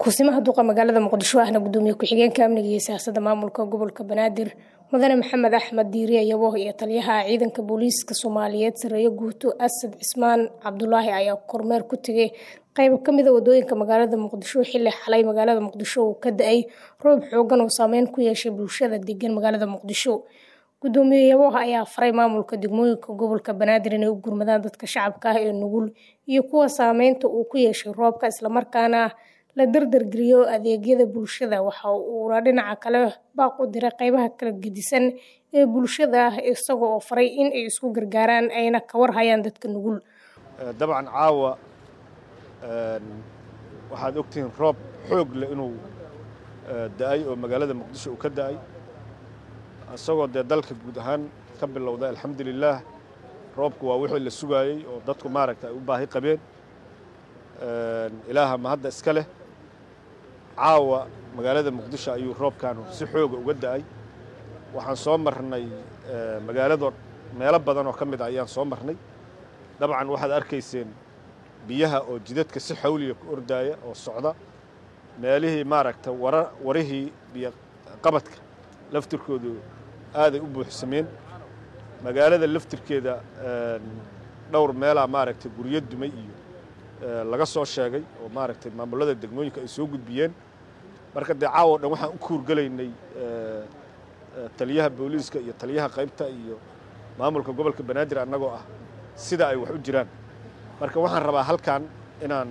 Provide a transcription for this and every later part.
kusimaha duqa magaalada muqdisho ahna gudoomiye ku-xigeenka amniga iyo siyaasadda maamulka gobolka banaadir mudane maxamed axmed diiriye yabo iyo taliyaha ciidanka booliiska soomaaliyeed sareeye guuto asad cismaan cabdulaahi ayaa kormeer ku tegay qayb ka mida wadooyinka magaalada muqdisho xilli xalay magaalada muqdisho uu ka da-ay roob xoogan oo saameyn ku yeeshay bulshada degan magaalada muqdisho gudoomiye yaboha ayaa faray maamulka degmooyinka gobolka banaadir inay u gurmadaan dadka shacabka ah ee nugul iyo kuwa saameynta uu ku yeeshay roobka islamarkaana la dardargeliyo adeegyada bulshada waxa uuna dhinaca kale baaq u diray qeybaha kala gedisan ee bulshada isaga oo faray in ay isku gargaaraan ayna ka warhayaan dadka nugul dabcan caawa waxaad ogtihiin roob xoog leh inuu da-ay oo magaalada muqdisho uu ka da-ay isagoo dee dalka guud ahaan ka bilowday alxamdulilaah roobku waa wixii la sugaayey oo dadku maaragta ay u baahi qabeen ilaaha ma hadda iska leh caawa magaalada muqdisho ayuu roobkaanu si xooga uga da-ay waxaan soo marnay magaalado meelo badan oo ka mid a ayaan soo marnay dabcan waxaad arkayseen biyaha oo jidadka si xawliya ku ordaaya oo socda meelihii maaragta wara warihii biyo qabadka laftirkoodu aaday u buuxsameen magaalada laftirkeeda dhowr meelaa maaragtay guryo dumay iyo laga soo sheegay oo maaragtay maamulada degmooyinka ay soo gudbiyeen marka dee caawo dhan waxaan u kuurgelaynay taliyaha booliiska iyo taliyaha qaybta iyo maamulka gobolka banaadir annagoo ah sida ay wax u jiraan marka waxaan rabaa halkan inaan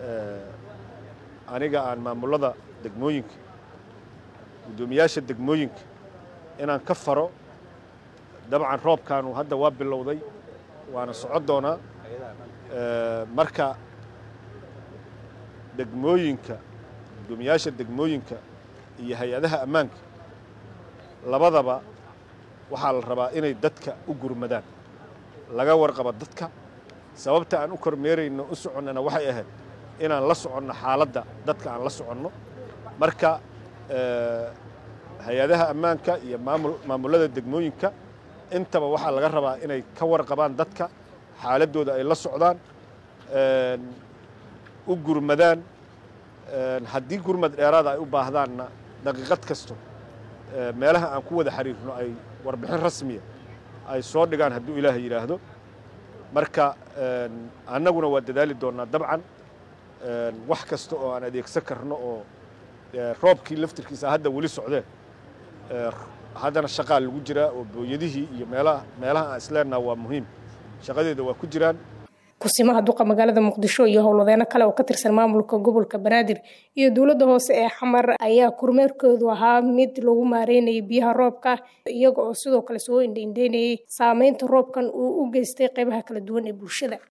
aniga aan maamulada degmooyinka guddoomiyaasha degmooyinka inaan ka faro dabcan roobkaanu hadda waa bilowday waana soco doonaa marka degmooyinka guddoomiyaasha degmooyinka iyo hay-adaha ammaanka labadaba waxaa la rabaa inay dadka u gurmadaan laga warqabo dadka sababta aan u kormeerayno u soconnana waxay ahayd inaan la soconno xaaladda dadka aan la soconno marka hay-adaha ammaanka iyo maamulada degmooyinka intaba waxaa laga rabaa inay ka warqabaan dadka xaaladdooda ay la socdaan u gurmadaan haddii gurmad dheeraada ay u baahdaanna daqiiqad kasto meelaha aan ku wada xiriirno ay warbixin rasmiya ay soo dhigaan hadduu ilaaha yidhaahdo marka annaguna waa dadaali doonnaa dabcan wax kasta oo aan adeegsan karno oo roobkii laftirkiisa hadda weli socdeen haddana shaqaa lagu jiraa oo booyadihii iyo meelaha meelaha aan isleenaha waa muhiim shaqadeeda waa ku jiraan kusimaha duqa magaalada muqdisho iyo howlwadeeno kale oo ka tirsan maamulka gobolka banaadir iyo dowladda hoose ee xamar ayaa kormeerkoodu ahaa mid lagu maareynayay biyaha roobka iyaga oo sidoo kale soo indhaindheynayay saameynta roobkan uu u geystay qeybaha kala duwan ee bulshada